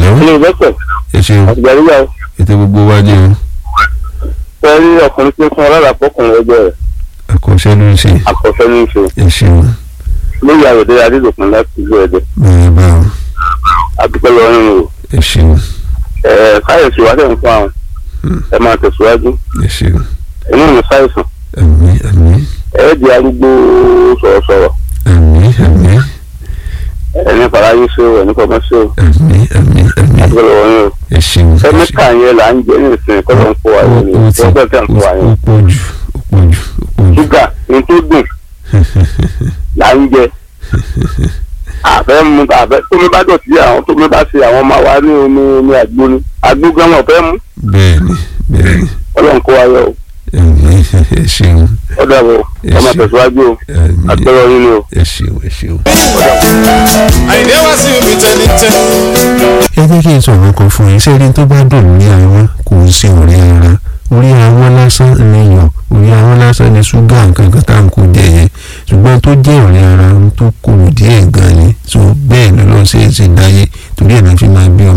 ẹ̀lọ́ ilé ìgbẹ́sẹ̀ ẹ ṣeun àtìgbàdégbà ètò gbogbo wa ni o fẹ́ rí ọkùnrin tí ń fún ọlọ́dà fọkùnrin ẹgbẹ́ rẹ̀ àkọsẹ́ ló ń ṣe àkọsẹ́ ní í ṣe ẹ ṣeun lórí àròdé adédọ̀kun láti ìlú ẹ̀dẹ̀ báyìí báwọn àdúpẹ́ lọ́wọ́ nínú o ẹ ṣeun ẹ̀ káyọ̀sí wa dẹ̀ ń fún àwọn ẹ máa tẹ̀síwájú ẹ ṣeun inú mi ṣàìsàn àmì àmì ẹ di arúgbó sọ̀rọ̀sọ̀rọ̀ àmì àmì ẹni fàlàyé ṣe o ẹni fọmọ ṣe o àmì àmì àmì àdúpẹ́ lọ́wọ́ nínú o ẹ ṣeun ẹ ṣeun. kẹ́míkà yẹn là ń jẹ ní ìsìn kọ́ ló ń kó wa ó yẹn ní ó ti ọgbẹ́ tẹ̀ ń kó wa ó yẹn pọ̀ jù ó pọ̀ jù ó pọ̀ jù. ṣúgà ní tó dùn là ń jẹ àfẹ́ mu àfẹ́ tómi bá dọ̀tí àwọn tómi bá ṣe àwọn ọmọ wa ní omi omi àgbo ni àgbo gan wọn fẹ́ mú bẹ́ẹ̀ni bẹ́ẹ̀ni ọlọ́run kó wa yọ o ẹ̀mí ẹ ṣeun ọ̀dà bọ̀ ọmọ tẹ̀síwájú o ẹ̀mí àgbẹ̀rọ̀ yín ni o. ẹ ṣeun ẹ ṣeun. àyìnlé wá sí omi tẹnitẹ. ẹ jẹ́ kí n sọ̀rọ̀ kan fún yín sẹ́ni tó bá dùn ní àwọn kò ń ṣe ọ̀rẹ́ ara orí àwọn lásán ni yọ̀ orí àwọn lásán ni ṣúgà nǹkan kan tá à ń kó jẹ yẹn ṣùgbọ́n tó jẹ́ ọ̀rẹ́ ara tó kòrò díẹ̀ gan ni so bẹ́ẹ̀ ló lọ́ọ́ ṣe é ṣe dáyé torí ẹ̀ náà fi máa bí ọmọ